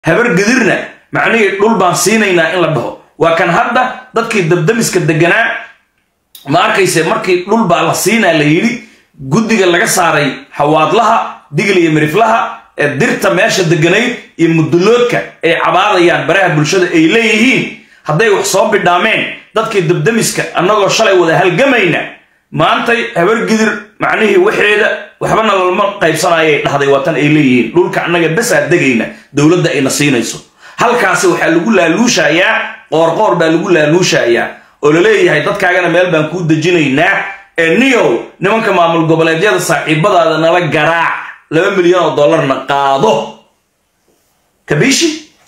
habar gedirna macnihii dhul baan siinaynaa in la dhaho waa kan hadda dadkii dabdamiska deganaa ma arkayse markii dhul baa la siinaa la yidhi guddiga laga saaray xawaadlaha digil iyo miriflaha ee dirta meesha deganayd iyo muduloodka ay cabaadayaan baraha bulshada ay leeyihiin hadday wax soo bidhaameen dadkii dabdamiska annagoo shalay wada halgamayna maantay habar gidir macnihii waxeeda waxbana lalma qaybsanayay dhahday waatan ay leeyihiin dhulka annaga basaa degayna dowladda ayna siinayso halkaasi waxaa lagu laaluushayaa qoorqoor baa lagu laaluushayaa oo la leeyahay dadkaagana meel baan kuu dejinaynaa ee niyow nimanka maamul goboleedyada saaxiibadaada nala garaac laba milyan oo dollarna qaado kabiishi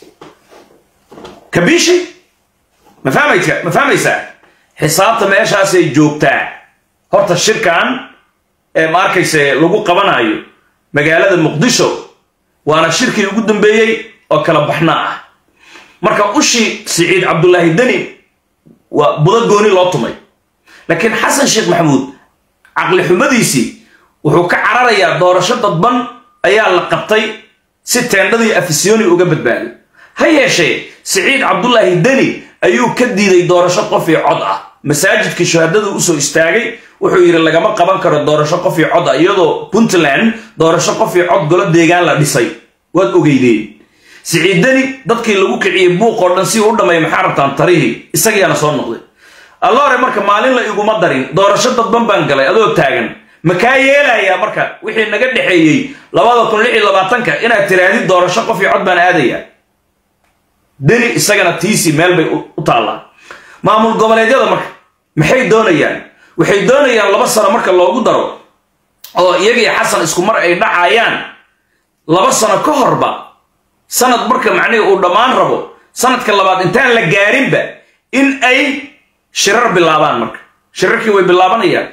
kabiishi ma fahmaysa ma fahmaysaa xisaabta meeshaasay joogtaa horta shirkan ee ma arkayse lagu qabanayo magaalada muqdisho waana shirkii ugu dambeeyey oo kala baxna ah marka ushii siciid cabdulaahi deni waa budo gooni loo tumay laakiin xasan sheekh maxamuud caqli xumadiisii wuxuu ka cararayaa doorasho dadban ayaa la qabtay si teendhadii afisyooni uga badbaaday ha yeeshee siciid cabdulaahi deni ayuu ka diiday doorasho qof io cod ah masaajidkii shahaadadu usoo istaagay wuxuu yidhi lagama qaban karo doorasho qof io cod ah iyadoo puntland doorasho qof io cod golo deegaan la dhisay waad ogeydeen siciid deni dadkii lagu kiciyey buuqoo dhan si uu u dhamay maxaa rabtaan tarihii isagiyaana soo noqday alloore marka maalin la iguma darin doorasho dadban baan galay adoo taagan makaa yeelayaa marka wixii naga dhexeeyey labada kun lix iyo labaatanka inaad tirahdid doorasho qof io cod baan aadaya deni isagana tiisii meel bay u taallaa maamul goboleedyada marka maxay doonayaan waxay doonayaan laba sano marka loogu daro oo iyagii xasan isku mar ay dhacayaan laba sano ka horba sanad marka macnihii uu dhammaan rabo sanadka labaad intaan la gaarinba in ay shirar bilaabaan marka shirarkii way bilaabanayaan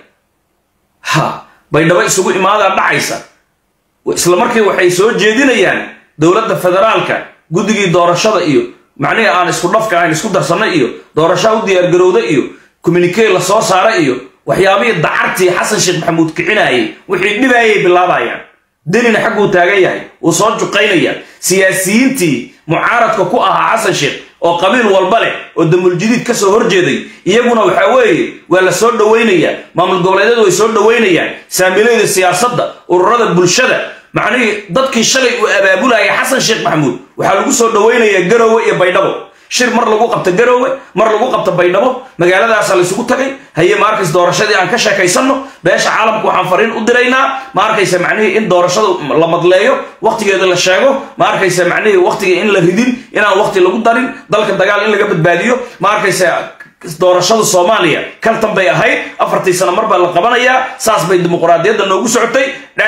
ha baydhabo isugu imaadaa dhacaysa isla markii waxay soo jeedinayaan dowladda federaalka guddigii doorashada iyo macnihii aan isku dhafka ahayn isku darsanay iyo doorashaa u diyaargarowda iyo communikee la soo saara iyo waxyaabihii dacartii xasan sheekh maxamuud kicinayay wixii dhibaayay bilaabayaan denina xagguu taagan yahay wuu soo juqaynaya siyaasiyiintii mucaaradka ku ahaa xasan sheekh oo qabiil walba leh oo damuuljidiid ka soo horjeeday iyaguna waxaa weeye waa la soo dhowaynayaa maamul goboleedyadu way soo dhowaynayaan saamilayda siyaasadda ururada bulshada macnihii dadkii shalay uu abaabulaya xasan sheekh maxamuud waxaa lagu soo dhowaynayaa garowe iyo baydhabo shir mar lagu qabto garowe mar lagu qabto baydhabo magaaladaasa laysugu tagay haye ma arkaysa doorashadii aan ka sheekaysanno beesha caalamka waxaan fariin u diraynaa ma arkaysa macnihii in doorashada la madleeyo wakhtigeeda la sheego ma arkaysa macnihii wakhtiga in la ridin inaan wakhti lagu darin dalka dagaal in laga badbaadiyo ma arkaysa doorashada soomaaliya kaltan bay ahayd afartii sano mar baa la qabanayaa saas bay dimuqraadiyadda noogu socotay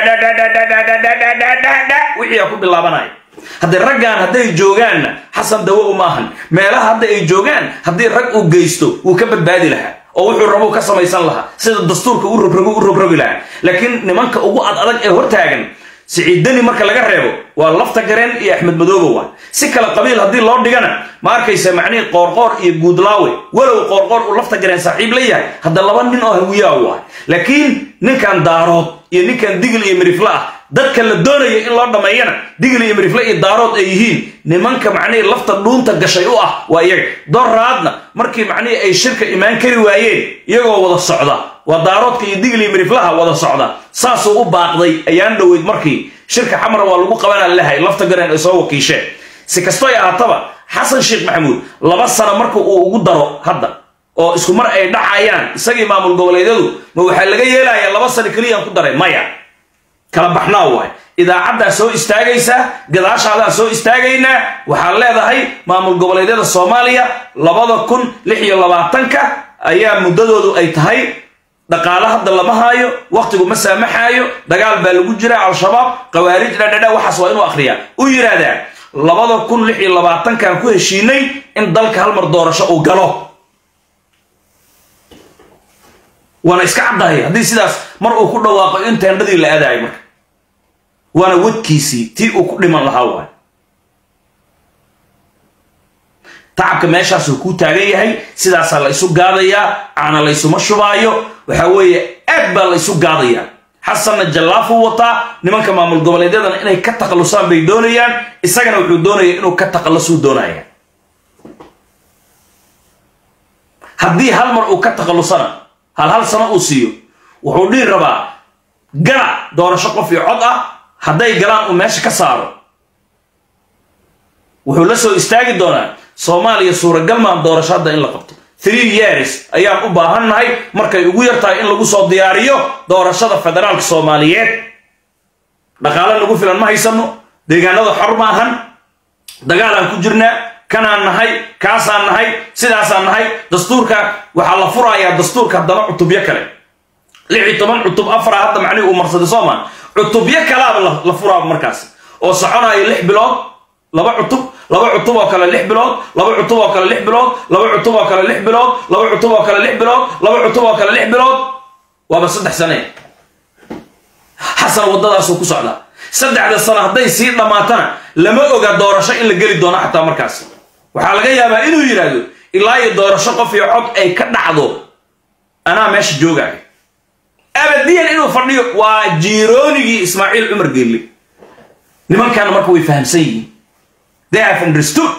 wixii aa ku bilaabanaya haddii raggan hadday joogaanna xasan dawo uma ahan meelaha hadda ay joogaan haddii rag uu geysto wuu ka badbaadi lahaa oo wuxuu rabuu ka samaysan lahaa sida dastuurka u rogrogu u rogrogi lahaa laakiin nimanka ugu ad adag ee hortaagan siciiddani marka laga reebo waa lafta gareen iyo axmed madoobow ah si kale qabiil haddii loo dhigana ma arkaysa macnihii qoorqoor iyo guudlaawe walow qoorqoor uu lafta gareen saaxiib la yahay hadda laba nin oo hawiyaa u ah laakiin ninkan daarood iyo ninkan digil iyo mirifle ah dadka la doonaya in loo dhammeeyana digil iyo mirifle iyo daarood ay yihiin nimanka macnihii lafta dhuunta gashay u ah waa iyaga doraadna markii macnihii ay shirka imaan kari waayeen iyagoo wada socda waa daaroodka iyo digil iyo miriflaha wada socda saasuu u baaqday ayaan dhoweyd markii shirka xamra waa lagu qabanaa lahay lafta gareen ay soo wakiisheen si kastoy ahaataba xasan sheekh maxamuud laba sano marka uu ugu daro hadda oo isku mar ay dhacayaan isagii maamul goboleedyadu ma waxaa laga yeelayaa laba sano keliyaan ku daray maya kala baxnaa waay idaacaddaa soo istaagaysaa gadaashaadaa soo istaagaynaa waxaad leedahay maamul goboleedyada soomaaliya labada kun lix iyo labaatanka ayaa muddadoodu ay tahay dhaqaale hadda lama haayo wakhtigu ma saamaxaayo dagaal baa lagu jira al-shabaab khawaarij dhadhadha waxaas waa inuu akhriyaa u yidhaahdaa labada kun lix iyo labaatankan ku heshiinay in dalka hal mar doorasho uu galo waana iska caddahay haddii sidaas mar uu ku dhawaaqo in teendhadii la aadaayo marka waana wadkiisii tii uu ku dhiman lahaa waay tacabka meeshaasuu kuu taagan yahay sidaasaa la isu gaadayaa caana laysuma shubaayo waxaa weeye aad baa la isu gaadayaa xasanna jallaafuu wataa nimanka maamul goboleedyadana inay ka takhallusaan bay doonayaan isagana wuxuu doonaya inuu ka takhallusuu doonaya haddii hal mar uu ka takhallusana hal hal sano uu siiyo wuxuu dhihi rabaa gala doorasho qof iyo cod ah hadday galaan uu meesha ka saaro wuxuu la soo istaagi doonaa soomaaliya suuragal maan doorasho hadda in la qabto three years ayaan u baahannahay markay ugu yartahay in lagu soo diyaariyo doorashada federaalka soomaaliyeed dhaqaale nagu filan ma haysano deegaanada xor ma ahan dagaalaan ku jirnaa kanaan nahay kaasaan nahay sidaasaan nahay dastuurka waxaa la furayaa dastuurka haddana cutubyo kale lix iyo toban cutub afara hadda macnihi uu marsaday soomaan cutubyo kalaaba la furaaba markaas oo soconayo lix bilood laba cutub laba cutub oo kale lix bilood laba cutub oo kale lix bilood laba cutub oo kale lix bilood laba cutub oo kale lix bilood laba cutub oo kale lix bilood waaba saddex sane xasan waddadaasuu ku socdaa saddexda sano hadday sii dhammaatana lama oga doorasho in la geli doono xataa markaas waxaa laga yaabaa inuu yidhaahdo ilaa iyo doorasho qof iyo cod ay ka dhacdo anaa meesha joogaayo abadiyan inuu fadhiyo waa jiiroonigii ismaaciil cumar geelle nimankaana marka way fahamsan yihiin they have understood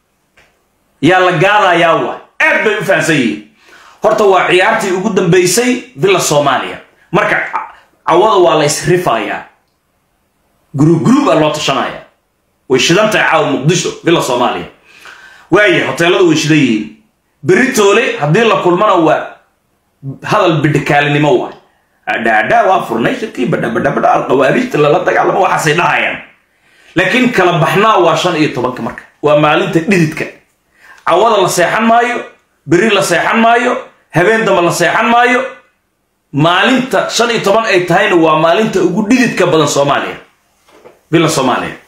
yaa la gaadayaa waay aad bay u fahamsan yihiin horta waa ciyaartii ugu dambaysay villa soomaaliya marka cawada waa la isrifayaa gruub gruub aa loo tashanaya way shidan tahay caawa muqdisho villa soomaaliya waaya hoteeladu way shidan yihiin berri toole haddii la kulmana waa hadal bidhikaalinimo waay dhaadhaa waa furnay shirkii badhabadhabadha alqawaariijta lala dagaalamo waxaasay dhahayaan laakiin kala baxnaa waa shan iyo tobanka marka waa maalinta dhididka cawada la seexan maayo berri la seexan maayo habeen damba la seexan maayo maalinta shan iyo toban ay tahayna waa maalinta ugu dhididka badan soomaaliya villa soomaaliya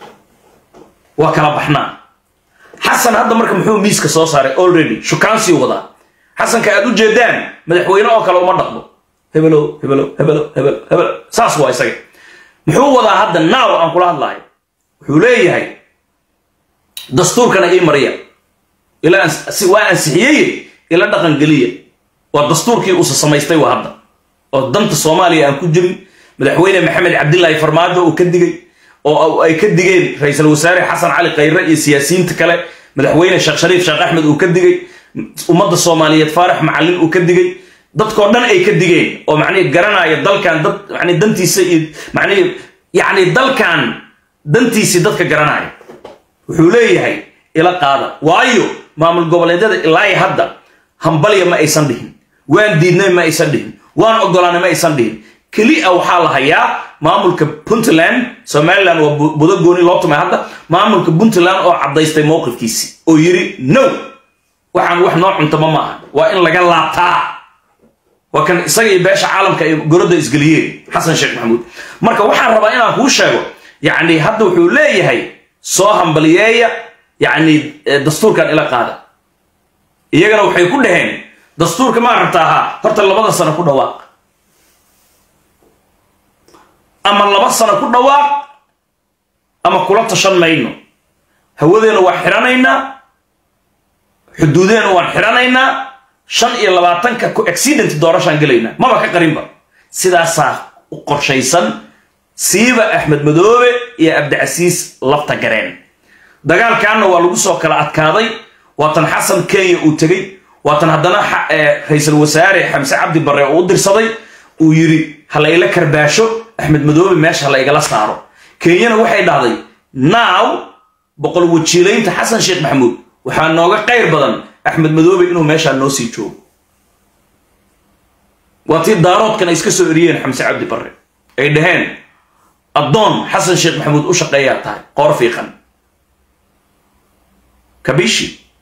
waa kala baxnaa xasan hadda marka muxuu miiska soo saaray already shukaansii wadaa xasanka aad u jeedaan madaxweyne oo kale uma dhaqmo hebelo hebelo hebelo hebelo hebelo saas waa isaga muxuu wadaa hadda naaw aan kula hadlaayo wuxuu leeyahay dastuurkana ii mariya waa ansixiyey ila dhaqangeliya waa dastuurkii uusa samaystay waa hadda oo danta soomaaliya aan ku jirin madaxweyne maxamed cabdilaahi farmaajo uu ka digay oo ay ka digeen ra-iisul wasaare xasan cali khayre iyo siyaasiyiinta kale madaxweyne sheekh shariif sheekh axmed uu ka digay ummadda soomaaliyeed faarax macallin uu ka digay dadkoo dhan ay ka digeen oo macnihi garanaya dalkan dad mani dantiisa iyo macnihi yacni dalkan dantiisii dadka garanaya wuxuu leeyahay ila qaada waayo maamul goboleedyada ilaahi hadda hambalya ma aysan dhihin waan diidnay ma aysan dhihin waan ogolaanay ma aysan dhihin keliya waxaa la hayaa maamulka puntland somaliland waa budo gooni loo tumay hadda maamulka puntland oo caddaystay mowqifkiisi oo yidhi no waxaan wax noo cuntama ma aha waa in laga laabtaa waa kan isaga iyo beesha caalamka ay gorodda isgeliyeen xasan sheekh maxamuud marka waxaan rabaa inaan kuu sheego yacni hadda wuxuu leeyahay soo hambaliyeeya yacni dastuurkan ila qaada iyagana waxay ku dhaheen dastuurka maa rabtaa haa horta labada sano ku dhawaaq ama laba sano ku dhawaaq ama kula tashan mayno hawadeena waa xidhanaynaa xuduudeena waan xidhanaynaa shan iyo labaatanka ku accident doorashaan gelaynaa maba ka qarinba sidaasaa u qorshaysan siiba axmed madoobe iyo abdicasiis lafta gareen dagaalkaanna waa lagu soo kala adkaaday waatan xasan kenya uu tegey waatan haddana ra-iisul wasaare xamse cabdi barre uu u dirsaday uu yidhi ha layla karbaasho axmed madoobe meesha ha laygala saaro kenyana waxay dhahday naaw boqol wajiilaynta xasan sheekh maxamuud waxaa nooga qayr badan axmed madoobe inuu meeshaa noo sii joogo waa tii daaroodkan ay iska soo eriyeen xamse cabdi barre ay dhaheen addoon xasan sheekh maxamuud u shaqeeyaa tahay qoor fiiqan kabishi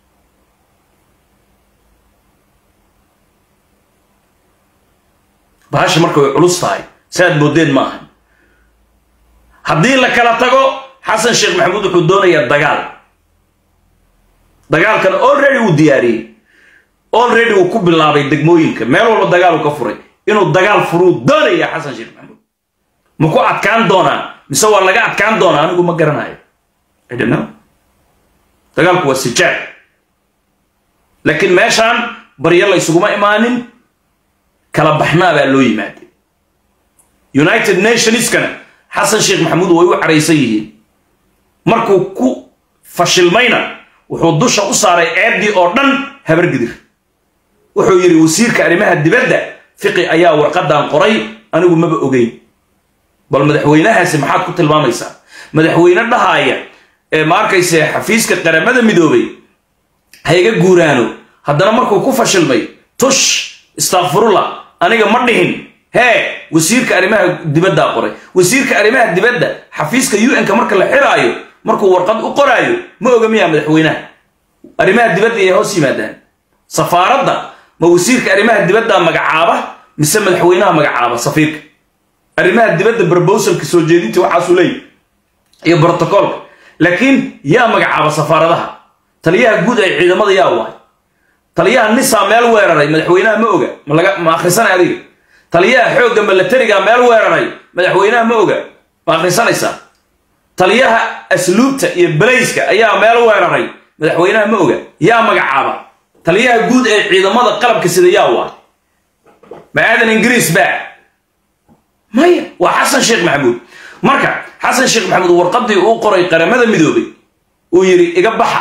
bahasha marka way culus tahay si aad moodeen ma ahan haddii la kala tago xasan sheekh maxamuud wuxuu doonayaa dagaal dagaalkana already uu diyaariyey already uu ku bilaabay degmooyinka meel walba dagaal uu ka furay inuu dagaal furuu doonaya xasan sheekh maxamuud ma ku adkaan doonaa mise waa laga adkaan doonaa anigu ma garanayo idhno dagaalku waa sijaad laakiin meeshaan baryo la ysuguma imaanin kala baxnaa baa loo yimaaday united nationskana xasan sheekh maxamuud way u caraysan yihiin markuu ku fashilmayna wuxuu dusha u saaray ceeddii oo dhan habargidir wuxuu yidhi wasiirka arrimaha dibadda fiqi ayaa warqadan qoray anigu maba ogeyn bal madaxweynahaasi maxaad ku tilmaamaysaa madaxweyne dhahaaya ee ma arkayse xafiiska qaramada midoobay ha iga guuraano haddana markuu ku fashilmay tush istakfirullah aniga ma dhihin hee wasiirka arrimaha dibaddaa qoray wasiirka arrimaha dibadda xafiiska un-ka marka la xiraayo markuu warqad u qoraayo ma oga miyaa madaxweynaha arrimaha dibadda ay hoos yimaadaan safaaradda ma wasiirka arrimaha dibadda magacaaba mise madaxweynaha magacaaba safiirka arrimaha dibadda brobowsalka soo jeedinta waxaasuu leeyahy iyo brotocolka laakiin yaa magacaaba safaaradaha taliyaha guud ee ciidamada yaa waay taliyaha nisaa meel weeraray madaxweynaha ma oga ma akhrisanay adiga taliyaha xoogga milatariga meel weeraray madaxweynaha ma oga ma akhrisanaysaa taliyaha asluubta iyo balayska ayaa meel weeraray madaxweynaha ma oga yaa magacaaba taliyaha guud ee ciidamada qalabka sida yaa waay ma aadan ingiriis baa maya waa xasan sheekh maxamuud marka xasan sheekh maxamuud warqadii uu qoray qaramada midoobay uu yidhi iga baxa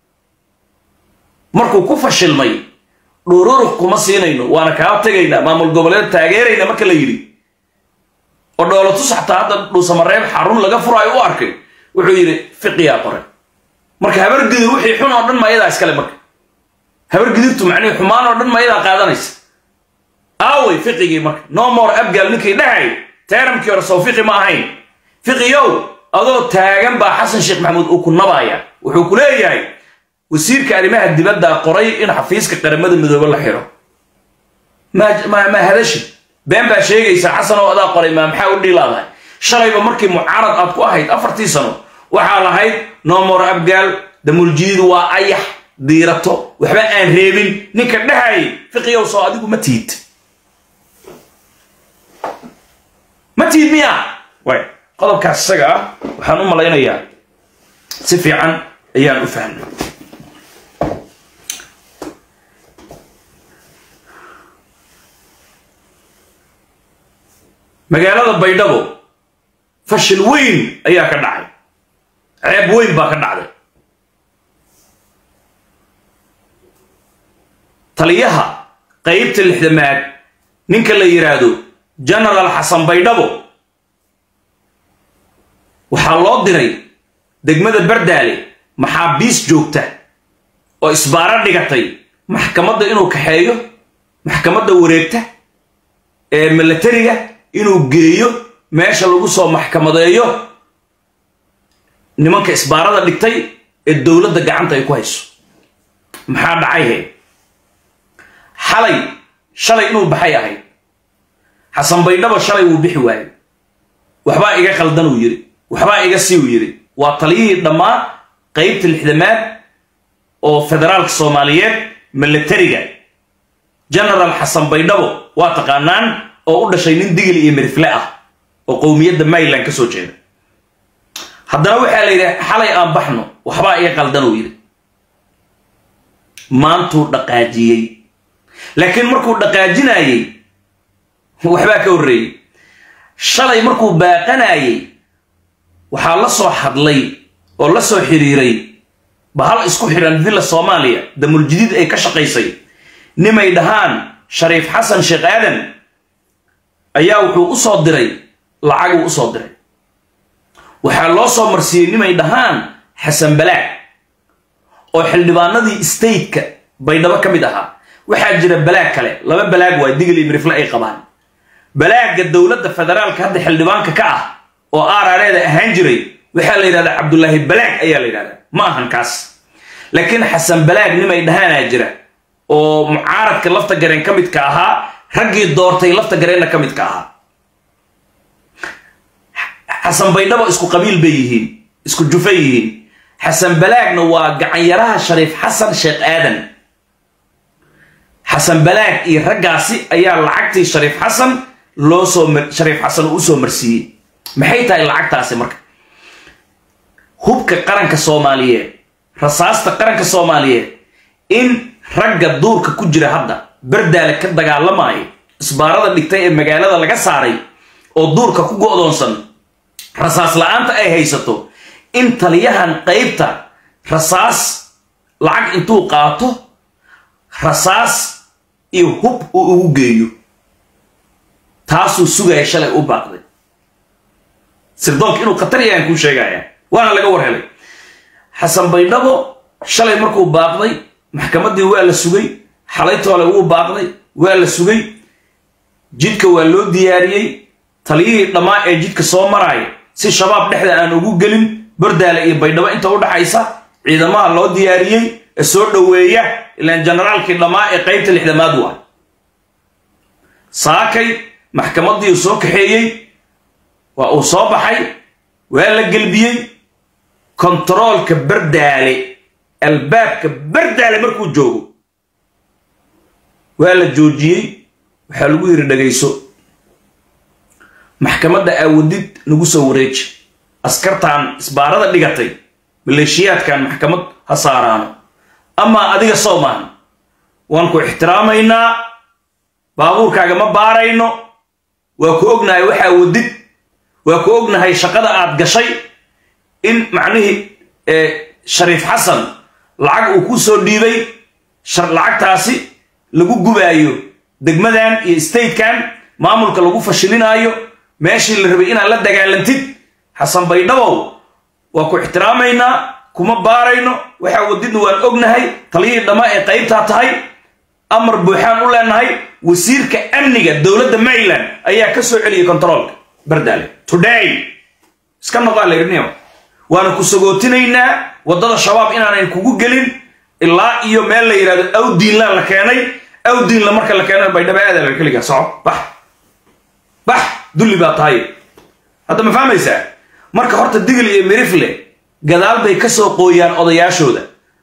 markuu ku fashilmay dhuururux kuma siinayno waana kaa tegaynaa maamul goboleed taageerayna marka la yidhi oo dhoolatus xataa hadda dhuusamareeb xarun laga furaayo u arkay wuxuu yidhi fiqiyaa qoray marka habargidir wixii xun oo dhan ma ayadaa iskale marka habargidirtu macnihi xumaan oo dhan ma ayadaa qaadanaysa aaway fiqigii marka no more abgaal ninkii dhahay teeramkii hore sow fiqi ma ahayn fiqiyow adoo taagan baa xasan sheekh maxamuud uu ku nabaaya wuxuu ku leeyahay wasiirka arrimaha dibadda qoray in xafiiska qaramada midoobe la xiro ma hadashi been baa sheegaysaa xasan oo adaa qoray maa maxaa u dhiilaadahay shalayba markii mucaarad aad ku ahayd afartii sano waxaa lahayd nomor abgaal damuljiidu waa ayax diirato waxba aan reebin ninka dhahayay fiqiyow soo adigu ma tiid ma tiid miya way qodobkaas isaga ah waxaan u malaynayaa si fiican ayaan u fahmay magaalada baydhabo fashil weyn ayaa ka dhacay ceeb weyn baa ka dhacday taliyaha qaybta lixdamaad ninka la yidhaahdo genaraal xasan baydhabo waxaa loo diray degmada bardaale maxaabiis joogta oo isbaaro dhigatay maxkamadda inuu kaxeeyo maxkamadda wareegta ee milatariga inuu geeyo meesha lagu soo maxkamadeeyo nimanka isbaarada dhigtay ee dowladda gacanta ay ku hayso maxaa dhacay he xalay shalay inuu baxay ahayd xasan baydhabo shalay wuu bixi waayey waxbaa iga qaldan uu yidhi waxbaa iga sii uu yidhi waa taliyihii dhammaan qaybta lixdamaad oo federaalka soomaaliyeed milatariga genaraal xasan baydhabo waa taqaanaan oo u dhashay nin digil iyo mirifle ah oo qowmiyadda mayland ka soo jeeda haddana waxaa la yidhi xalay aan baxno waxbaa iga qaldan uu yidhi maantuu dhaqaajiyey laakiin markuu dhaqaajinayey waxbaa ka horreeyey shalay markuu baaqanayey waxaa la soo hadlay oo la soo xiriiray bahal isku xidhan villa soomaaliya damuljadiid ay ka shaqaysay nimay dhahaan shariif xasan sheekh aadan ayaa wuxuu u soo diray lacaguu u soo diray waxaa loo soo marsiiyey nimay dhahaan xasan balaag oo xildhibaanadii stateka baydhabo ka mid ahaa waxaa jira balaag kale laba balaag waa digil iyo mirifle ay qabaan balaagga dowladda federaalka hadda xildhibaanka ka ah oo aarareeda ahaan jiray waxaa la yidhahdaa cabdulaahi balaag ayaa la yidhahdaa ma ahan kaas laakiin xasan balaag nimay dhahaanaa jira oo mucaaradka lafta gareen ka midka ahaa raggii doortay lafta gareenna ka midka ahaa xasan baydhabo isku qabiil bay yihiin isku jufa yihiin xasan balaagna waa gacanyaraha shariif xasan sheekh aadan xasan balaag iyo raggaasi ayaa lacagtii shariif xasan loo soo shariif xasan uu usoo marsiiyey maxay tahay lacagtaasi marka hubka qaranka soomaaliyeed rasaasta qaranka soomaaliyeed in ragga duurka ku jira hadda bardaale ka dagaalamaayo isbaarada dhigtay ee magaalada laga saaray oo duurka ku go'doonsan rasaas la'aanta ay haysato in taliyahan qaybta rasaas lacag intuu qaato rasaas iyo hub uu ugu geeyo taasuu sugaya shalay u baaqday sirdoonka inuu khatar yahan kuu sheegaya waana laga war helay xasan baydhabo shalay markuu baaqday maxkamaddii waa la sugay xalaytoole wuu baaqday waa la sugay jidka waa loo diyaariyey taliyihii dhammaa ee jidka soo maraaya si shabaab dhexda aan ugu gelin bardaale iyo baydhabo inta u dhaxaysa ciidamaha loo diyaariyey ee soo dhoweeya ilaan generaalkii dhammaa ee qaybta lixdamaad waa saakay maxkamaddii uu soo kaxeeyey waa uu soo baxay waa la gelbiyey kontaroolka bardaale albaabka bardaale markuu joogo waa la joojiyey waxaa lagu yidhi dhagayso maxkamadda aawadid nagu soo wareeji askartaan isbaarada dhigatay maleeshiyaadkan maxkamad ha saaraano amaa adiga soo maahan waan ku ixtiraamaynaa baabuurkaaga ma baarayno waa ku ognahay waxaa wadid waa ku ognahay shaqada aad gashay in macnihii shariif xasan lacag uu ku soo dhiibay lacagtaasi lagu gubaayo degmadan iyo statekan maamulka lagu fashilinaayo meeshii la rabay inaad la dagaalantid xasan baydhabow waa ku ixtiraamaynaa kuma baarayno waxaa wadidna waan ognahay taliyihii dhammaa ee qaybtaa tahay amar buuxaan u leenahay wasiirka amniga dowladda maryland ayaa ka soo celiyay kontaroolka bardaale today iska noqaa layrniyo waana ku sagootinaynaa waddada shabaab inaanayn kugu gelin ilaa iyo meel la yidhahdo awdiinlaan la keenay awdiinla marka la keena baydhaba aadala keligaa soco bax bax dulli baa tahay hadda ma fahmaysaa marka horta digil iyo mirifle gadaal bay ka soo qooyaan odayaashooda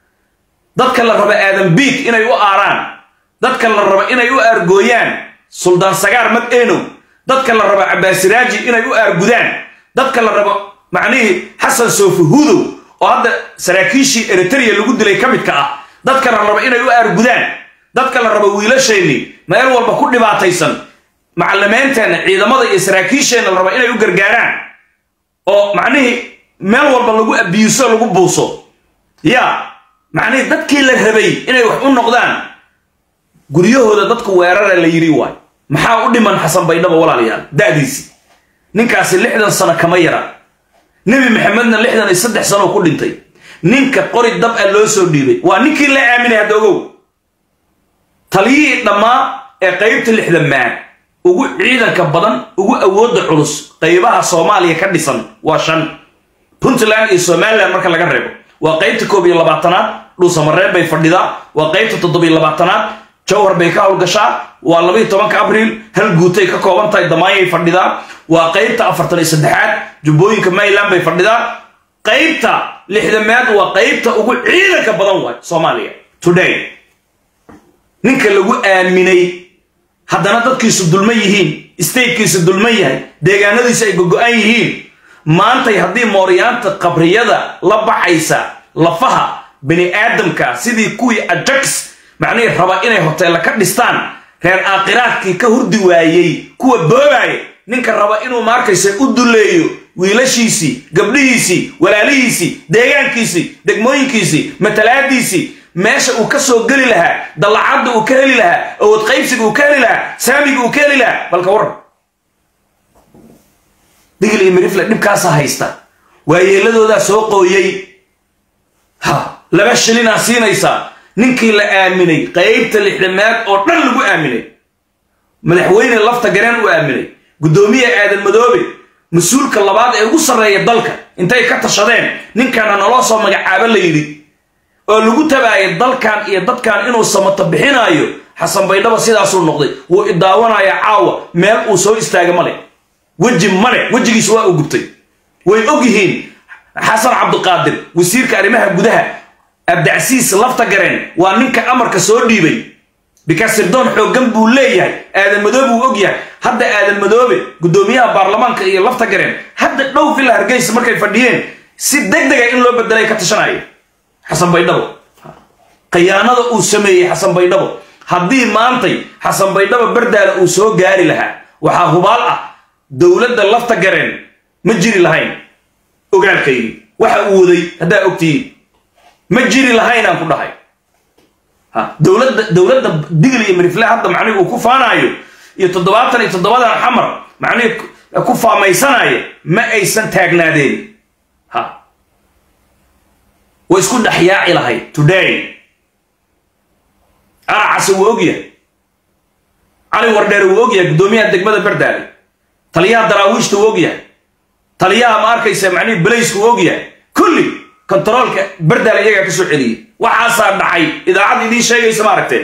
dadka la raba aadan biig inay u aaraan dadka la raba inay u aargooyaan suldaan sagaar mad enow dadka la raba cabbaasiraaji inay u aargudaan dadka la rabo macnihii xasan soofi hudow oo hadda saraakiishii eritrea lagu dilay ka midka ah dadka la raba inay u aargudaan dadka la rabo wiilasheenni meel walba ku dhibaataysan macallimeynteenna ciidamada iyo saraakiisheenna la raba inay u gargaaraan oo macnihii meel walba lagu abiiso lagu buuso ya macnihii dadkii la rabay inay wax u noqdaan guryahooda dadku weerara la yidhi waay maxaa u dhiman xasan baydhabo walaalayaal da'diisii ninkaasi lixdan sano kama yara nebi maxamedna lixdan iyo saddex sano ku dhintay ninka qori dab a loo soo dhiibay waa ninkii la aaminay hadda ogow taliyihii dhammaa ee qaybta lixdamaad ugu ciidanka badan ugu awoodda culus qaybaha soomaaliya ka dhisan waa shan puntland iyo somalilan marka laga reebo waa qaybta koob iyo labaatanaad dhuusamareeb bay fadhidaa waa qaybta toddobiyo labaatanaad jawhar bay ka howlgashaa waa labaiyo tobanka abriil hal guutay ka kooban tahay damaanyay fadhidaa waa qaybta afartan iyo saddexaad jubbooyinka mayland bay fadhidaa qaybta lixdamaad waa qaybta ugu ciidanka badan waay soomaaliya today ninka lagu aaminay haddana dadkiisu dulman yihiin statekiisu dulman yahay deegaanadiisu ay gogo-an yihiin maantay haddii mooryaanta qabriyada la baxaysa lafaha bani aadamka sidii kuwii ajax macnihii raba inay hoteella ka dhistaan reer aakhiraadkii ka hurdi waayey kuwa boobaaya ninka raba inuu maarkaysa u duleeyo wiilashiisii gabdhihiisii walaalihiisii deegaankiisii degmooyinkiisii matalaadiisii meesha uu ka soo geli lahaa dallacadda uu ka heli lahaa awood qaybsiga uu ka heli lahaa saamiga uu ka heli lahaa balka waran digil iyo mirifle dhibkaasa haysta waayeeladoodaa soo qooyey ha laba shilinaa siinaysaa ninkii la aaminay qaybta lixdamaad oo dhan lagu aaminay madaxweyne lafta gareen u aaminay guddoomiye aadan madoobe mas-uulka labaad ee ugu sarreeya dalka intay ka tashadeen ninkaana naloo soo magacaabo la yidhi oo lagu tabaayay dalkan iyo dadkan inuu samato bixinaayo xasan baydhaba sidaasuu noqday wuu idaawanayaa caawa meel uu soo istaaga male weji male wejigiisa waa uu gubtay way og yihiin xasan cabdiqaadir wasiirka arrimaha gudaha abdicasiis lafta gareen waa ninka amarka soo dhiibay bikaas sirdoon xooggan buu leeyahay aadan madoobe uu og yahay hadda aadan madoobe guddoomiyaha baarlamaanka iyo lafta gareen hadda dhow villa hargeysa markay fadhiyeen si deg dega in loo bedelay ka tashanaya xasan baydhabo khiyaanada uu sameeyey xasan baydhabo haddii maantay xasan baydhabo bardaala uu soo gaari lahaa waxaa hubaal ah dowladda lafta gareen ma jiri lahayn ogaalkaygi waxa uu waday haddaa ogtihiin ma jiri lahaynaan ku dhahay dowladda dowladda digl iyo mirifle hadda macnihi uu ku faanaayo iyo toddobaatan iyo toddobadan xamar macnihi ku faamaysanaya ma aysan taagnaadeen ha way isku dhexyaaci lahayd today aracase wuu ogyahay cali wardheer wuu ogyahay guddoomiyaha degmada bardaale taliyaha daraawiishta wuu ogyahay taliyaha ma arkaysa macnihi balaysku wuu ogyahay kulli kontaroolka bardaale iyagaa ka soo celiyey waxaasaa dhacay idaacad idiin sheegaysa ma aragteen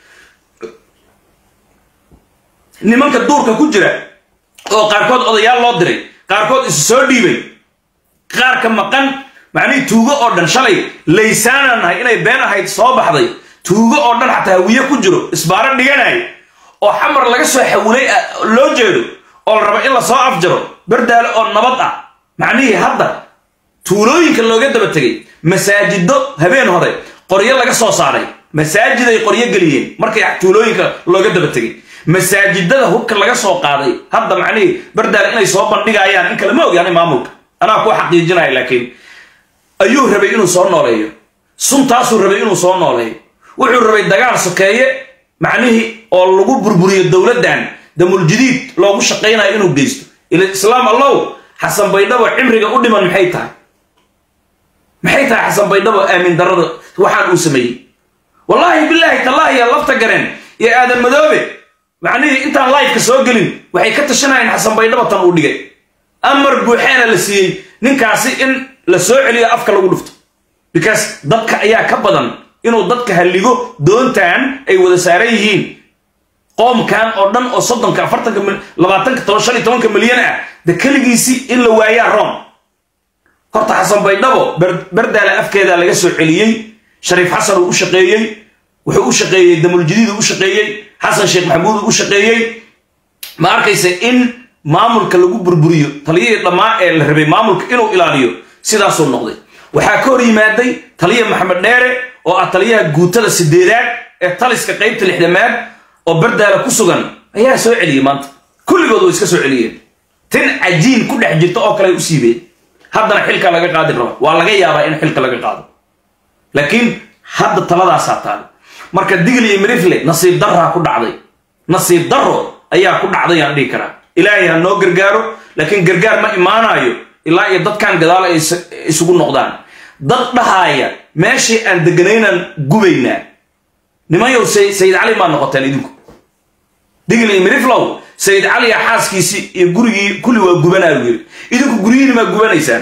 nimanka duurka ku jira oo qaarkood odayaal loo diray qaarkood isu soo dhiibay qaarka maqan macnihii tuugo oo dhan shalay laysaanaan nahay inay been ahayd soo baxday tuugo oo dhan xataa hawiye ku jiro isbaaro dhiganay oo xamar laga soo xawilay loo jeedo oo la rabo in la soo afjaro bardaale oo nabad ah macnihii hadda tuulooyinka looga daba tegay masaajido habeen hore qoryo laga soo saaray masaajiday qoryo geliyeen markay tuulooyinka looga daba tegay masaajidada hubka laga soo qaaday hadda macnihii bardaale inay soo bandhigayaan in kale ma ogyaanay maamulka anaa ku xaqiijinaya laakiin ayuu rabay inuu soo nooleeyo suntaasuu rabay inuu soo nooleeyo wuxuu rabay dagaal sokeeye macnihii oo lagu burburiyo dowladdan damuljadiid loogu shaqaynayo inuu geysto ila islaam allow xasan baydhabo cimriga u dhiman maxay tahay maxay tahay xasan baydhabo aamin darada waxaan uu sameeyey wallaahi bilaahi tallaahi yaa lafta gareen iyo aadan madoobe macnihii intaan laifka soo gelin waxay ka tashanayeen xasan baydhabo tan uu dhigay amar buuxeena la siiyey ninkaasi in la soo celiyo afka lagu dhufto because dadka ayaa ka badan inuu dadka halligo doontan ay wada saaran yihiin qoomkan oo dhan oo soddonka afartanka labaatanka toban shan iyo tobanka milyan ah de keligiisi in la waayaa rom horta xasan baydhabo bardaale afkeeda laga soo celiyey shariif xasan uu u shaqeeyey wuxuu u shaqeeyey damuljadiid uu u shaqeeyey xasan sheekh maxamuud uu u shaqeeyey ma arkaysa in maamulka lagu burburiyo taliyihii dhammaa ee la rabay maamulka inuu ilaaliyo sidaasuu noqday waxaa ka hor yimaaday taliya maxamed dheere oo ah taliyaha guutada sideedaad ee taliska qaybta lixdamaad oo bardaala ku sugan ayaa soo celiyey maanta kulligood way iska soo celiyeen tin cajiin ku dhex jirta oo kale ay u siibeen haddana xilka laga qaadi rabo waa laga yaabaa in xilka laga qaado laakiin hadda taladaasaa taale marka digl iyo mirifle nasiib darraa ku dhacday nasiib darro ayaa ku dhacday aan dhihi karaa ilaahay ha noo gargaaro laakiin gargaar ma imaanayo ilaa iyo dadkan gadaal ay isugu noqdaan dad dhahaaya meeshii aan deganaynaan gubaynaa nimanyow sayid cali maa noqoteen idinku digl iyo miriflow sayid caliya xaaskiisii iyo gurigii kulli waa gubanaayu yiri idinku guryihiini maa gubanaysaan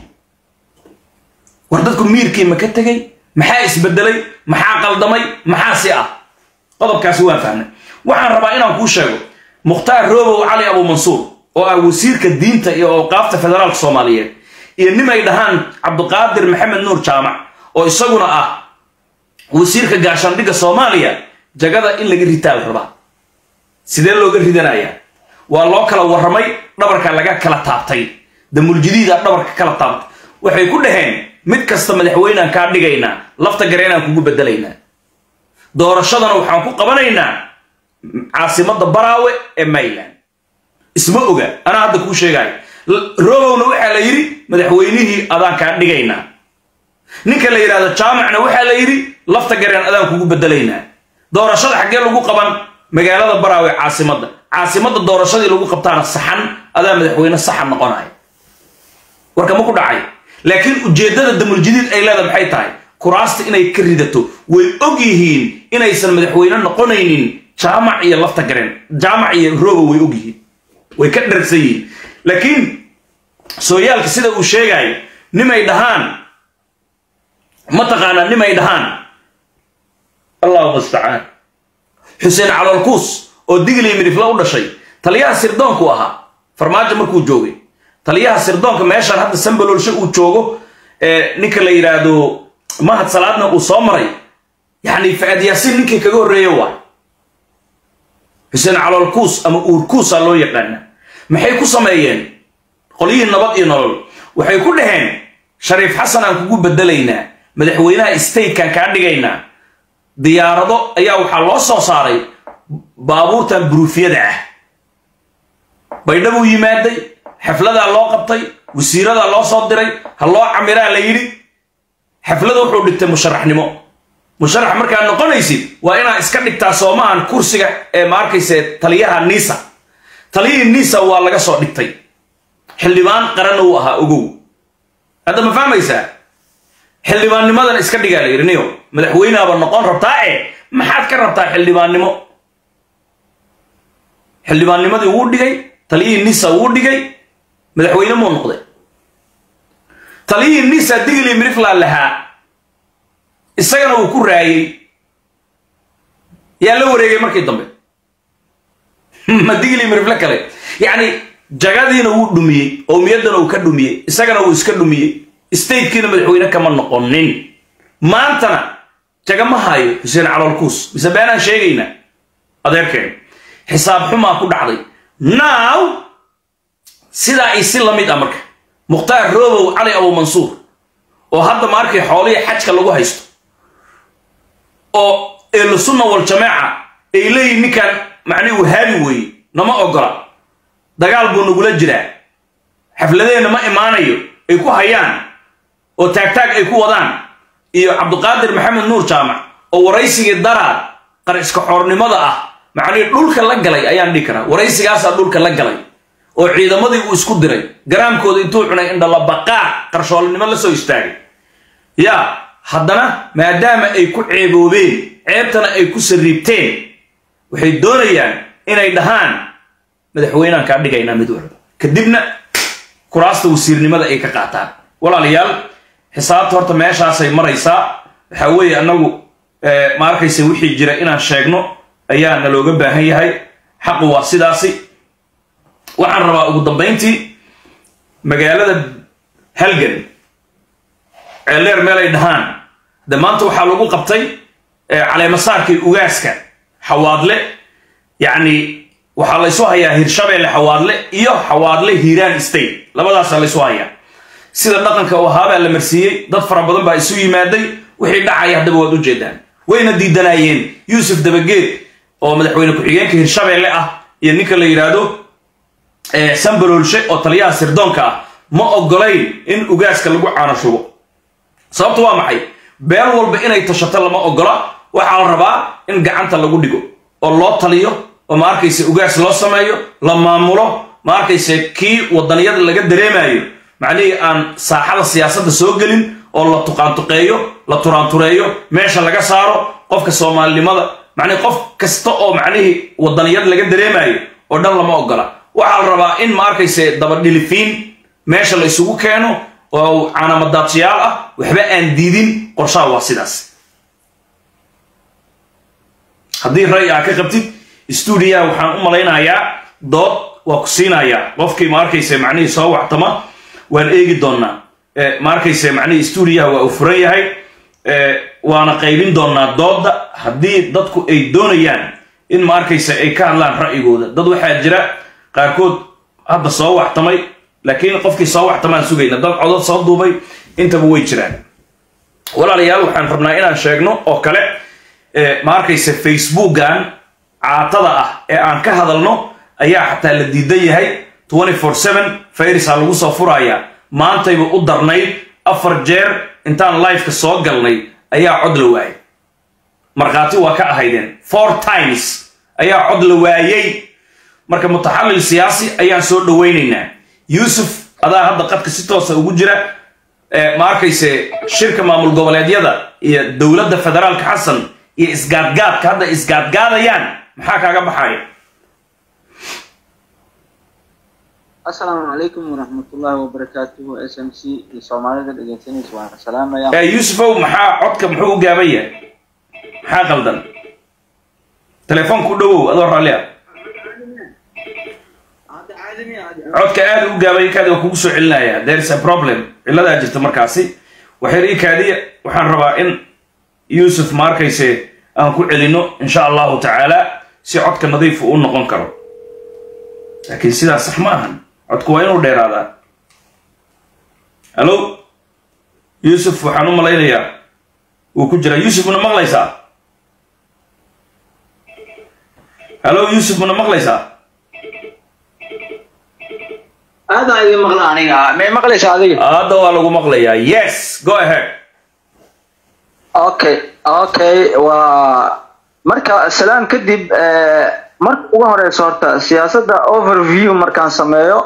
war dadku miirkii ma ka tegey maxaa isbedelay maxaa qaldamay maxaa si ah qodobkaasi waan fahmay waxaan rabaa inaan kuu sheego mukhtaar roobow cali abuumansuur oo ah wasiirka diinta iyo awqaafta federaalka soomaaliyeed iyo nimay dhahaan cabdiqaadir maxamed nuur jaamac oo isaguna ah wasiirka gaashaandhigga soomaaliya jagada in laga ritaa la rabaa sidee looga ridanayaa waa loo kala warramay dhabarka laga kala taabtay damuljadiida dhabarka kala taabtay waxay ku dhaheen mid kasta madaxweynaan kaa dhigaynaa lafta gareenaan kugu bedelaynaa doorashadana waxaan ku qabanaynaa caasimadda baraawe ee mayland isma oga anaa hadda kuu sheegaayo robowna waxaa la yidhi madaxweynihii adaan kaa dhigaynaa ninka la yidhahdo jaamacna waxaa la yidhi lafta gareen adaan kugu bedelaynaa doorashada xaggee lagu qaban magaalada baraawe caasimadda caasimadda doorashadii lagu qabtaana saxan adaa madaxweyne saxan noqonaya warka ma ku dhacay laakiin ujeeddada damuljadiid ay leeda maxay tahay kuraasta inay ka ridato way og yihiin inaysan madaxweyne noqonaynin jaamac iyo lafta gareen jaamac iyo robo way og yihiin way ka dharsan yihiin laakiin sooyaalka sida uu sheegayo nimay dhahaan mataqaanaa nimay dhahaan allahu mustacaan xuseen calolkuus oo digli midifla u dhashay taliyaha sirdoonku ahaa farmaajo markuu joogay taliyaha sirdoonka meeshaan hadda sambalolshe uu joogo ninka la yidhaahdo mahad salaadna uu soo maray yacni fa-aad yaasiin ninkii kaga horreeya waay xuseen caloolkuus ama uurkuusaa loo yaqaana maxay ku sameeyeen qolyihii nabad iyo nolol waxay ku dhaheen shariif xasan aan kugu bedelaynaa madaxweynaha statekan kaa dhigaynaa diyaarado ayaa waxaa loo soo saaray baabuurtan buruufyada ah baydhabuu yimaaday xafladaa loo qabtay wasiiradaa loo soo diray ha loo camiraa la yidhi xaflada wuxuu dhigtay musharaxnimo musharax markaad noqonaysid waa inaad iska dhigtaa soomahan kursiga ee ma arkayse taliyaha nisa taliyihii nisa waa laga soo dhigtay xildhibaan qaranna uu ahaa ogow hadda ma fahmaysaa xildhibaannimadan iska dhigaa la yidhi niyo madaxweyneaba noqon rabtaa e maxaad ka rabtaa xildhibaannimo xildhibaannimadii wuu dhigay taliyihii nisa wuu dhigay madaxweyne muu noqday taliyihii nisa digli mirifland lahaa isagana uu ku raayey yaa la wareegay markii dambe ma digli mirifle kale yacni jagadiina wuu dhumiyey owmiyaddana uu ka dhumiyey isagana wuu iska dhumiyey statekiina madaxweyne kama noqonin maantana jaga ma hayo xuseen caloolkuus mise beenaan sheegayna adeerkeen xisaab xumaa ku dhacday now sidaa ay si la mid ah marka mukhtaar roobow cali abu mansuur oo hadda ma arkay xoolihii xajka lagu haysto oo ehlu sunna wal jamaaca ay leeyihin ninkan macnihi wahaabi weeye nama ogola dagaal buu nagula jiraa xafladeenna ma imaanayo ay ku hayaan oo taagtaag ay ku wadaan iyo cabdiqaadir maxamed nuur jaamac oo waraysigii daraad qariska xoornimada ah macnihii dhulka la galay ayaan dhihi karaa waraysigaasaa dhulka la galay oo ciidamadii uu isku diray garaamkooda intuu cunay indhalabaqaa qarshoolinimo la soo istaagay yaa haddana maadaama ay ku ceeboobeen ceebtana ay ku sariibteen waxay doonayaan inay dhahaan madaxweyneaan kaa dhigaynaa mid walba kadibna kuraasta wasiirnimada ay ka qaataan walaalayaal xisaabta horta meeshaasay maraysaa waxaa weeye annagu ma arkaysa wixii jira inaan sheegno ayaa na looga baahan yahay xaqu waa sidaasi waxaan rabaa ugu dambayntii magaalada halgan ceeldheer meel ay dhahaan de maanta waxaa lagu qabtay caleemasaarkii ugaaska xawaadle yacni waxaa laysu hayaa hirshabeelle xawaadle iyo xawaadle hiiraan state labadaasaa laysu hayaa sida dhaqanka u ahaabaa la marsiiyey dad fara badan baa isu yimaaday wixii dhacaya haddaba waad u jeedaan wayna diidanaayeen yuusuf dabageed oo madaxweyne ku-xigeenka hirshabeelle ah iyo ninka la yidhaahdo sambaroolshe oo taliyaha sirdoonka ah ma ogolayn in ugaaska lagu caanashubo sababtu waa maxay beel walba inay tashato lama ogola waxaa la rabaa in gacanta lagu dhigo oo loo taliyo oo ma arkayse ugaas loo sameeyo la maamulo ma arkayse kii wadaniyada laga dareemayo macnihii aan saaxada siyaasadda soo gelin oo la tuqaantuqeeyo la turaantureeyo meesha laga saaro qofka soomaalinimada macnihi qof kasta oo macnihii wadaniyad laga dareemayo oo dhan lama ogola waxaa la rabaa in ma arkayse dabadhilifiin meesha la isugu keeno oo caanamadaadshiyaal ah waxba aan diidin qorshaha waa sidaas haddii ray aa ka qabtid stuudiyaha waxaan u malaynayaa dood waa ku siinayaa qofkii ma arkayse macnihii soo waxtama waan eegi doonnaa ma arkayse macnihii stuudiyaha waa uu furan yahay waana qaybin doonnaa doodda haddii dadku ay doonayaan in ma arkayse ay ka hadlaan ra'yigooda dad waxaa jira qaarkood hadda soo waxtamay laakiin qofkii soo waxtamaan sugayna dad codod soo duubay intaba way jiraan walaalayaal waxaan rabnaa inaan sheegno oo kale ma arkayse facebookan caatada ah ee aan ka hadalno ayaa xataa la diidan yahay fayrisa lagu soo furayaa maantayba u darnayd afar jeer intaan lifeka soo galnay ayaa cod la waayay markhaati waa ka ahaydeen four times ayaa cod la waayey marka mutaxallil siyaasi ayaan soo dhowaynaynaa yuusuf adaa hadda qadka si toosa ugu jira ma arkayse shirka maamul goboleedyada iyo dowladda federaalka xasan iyo isgaadgaadka hadda isgaadgaadayaan maxaa kaaga baxaya asalaamu calaykum waraxmatullaahi wabarakaatuhu s m c iyo soomaalida dhegeysanaysa waan salaamaya yuusufow maxaa codka muxuu u gaaban yahay maxaa qaldan telefoonku u dhowow adoo raalli ah codka aada u gaabay kaadi waa kugu soo celinaya there is a problem cilladaa jirta markaasi waxyar ii kaadiya waxaan rabaa in yuusuf ma arkayse aan ku celino insha allahu tacaala si codka nadiifu u noqon karo laakiin sidaas sax ma ahan codku waa inuu dheeraadaa hallo yuusuf waxaan u malaynayaa wuu ku jiraa yuusuf mana maqlaysaa hallo yuusuf mana maqlaysaa aadaan idin maqla aniga may maqlaysa adiga hadda waa lagu maqlayaa yes go ahead okay okay waa marka salaam kadib marka ugu horeysa horta siyaasadda overview markaan sameeyo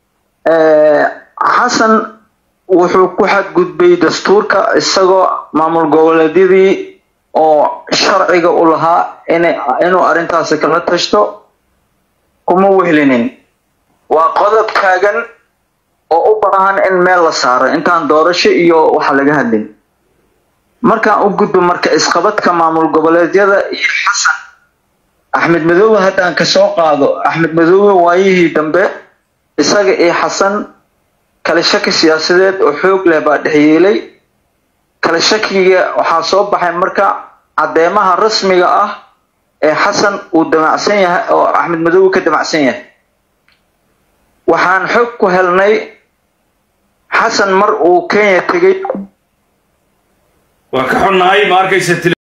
xasan wuxuu ku xadgudbay dastuurka isagoo maamul goboleedyadii oo sharciga u lahaa inuu arrintaasi kala tashto kuma wehlinin waa qodob taagan oo u baahan in meel la saaro intaan doorasho iyo waxa laga hadlin markaan u gudbo marka isqabadka maamul goboleedyada iyo xasan axmed madoobe haddaan kasoo qaado axmed madoobe waayihii dambe isaga iyo xasan kala shaki siyaasadeed oo xoog leh baa dhexyeelay kala shakiga waxaa soo baxay marka caddeemaha rasmiga ah ee xasan uu damacsan yahay oo axmed madoobe ka damacsan yahay waxaan xog ku helnay xasan mar uu kenya tegey waa ka xunnahay ma arkaysa